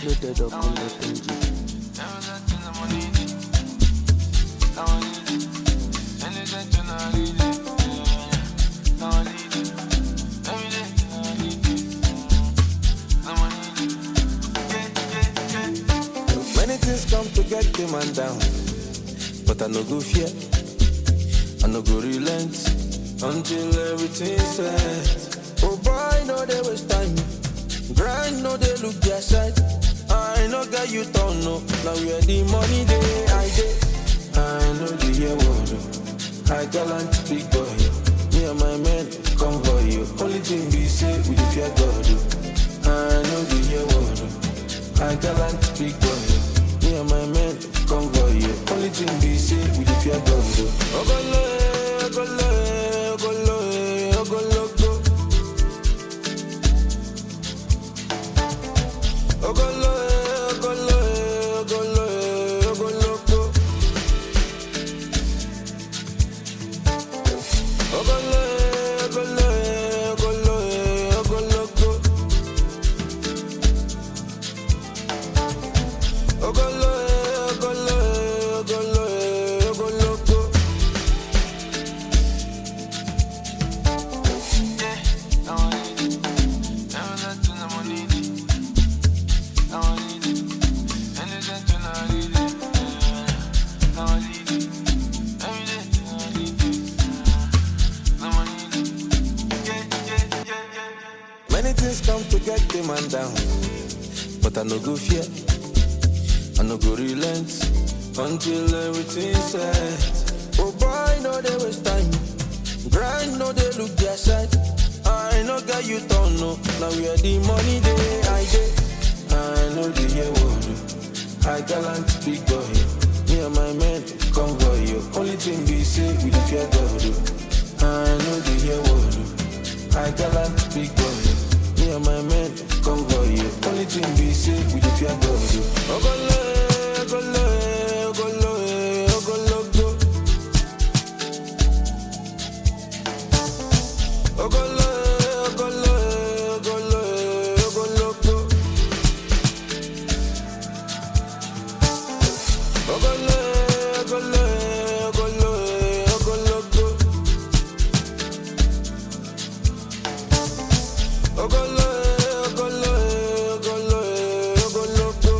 loaded up on the Benji. Many things come to get the man down, but I no go fear, I no go relent until everything's set. Oh boy, no they waste time, grind no they look their side. I no get you don't know, now where the money they I dey. I know the year word, I gallant big boy. Me and my men convoy you. Only thing we say we dey fear God. oh. I know the year word. I gallant big boy. Me and my men convoy you. Only thing we say we dey fear God. oh. Ogolo, eh, ogolo, eh, ogolo, eh, ogologo. Ogolo, eh, ogolo, eh, ogolo, eh, ogologo. Ogolo, eh, ogolo, eh, ogolo, eh, ogologo. Ogolo, eh, ogolo, eh, ogolo, eh, ogologo. Many things come to get the man down, but I no go fear, I no go relent until everything's set. Oh boy, no they waste time, grind no they look their side. I no get you don't know, now where the money they I dey. I know the year word, I gallant big boy. Me and my men convoy you. Only thing we say we dey fear God. oh. I know the year word. I gallant big boy. Me and my men convoy you. Only thing we say we dey fear God. oh. Ogolo, eh, ogolo, eh, ogolo, eh, ogologo. Ogolo, eh, ogolo, eh, ogolo, eh, ogologo. Ogolo, eh, ogolo, eh, ogolo, eh, ogologo. Ogolo, eh, ogolo, eh, ogolo, eh, ogologo.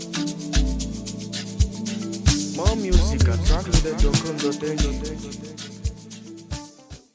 More music at trackloaded.com.ng.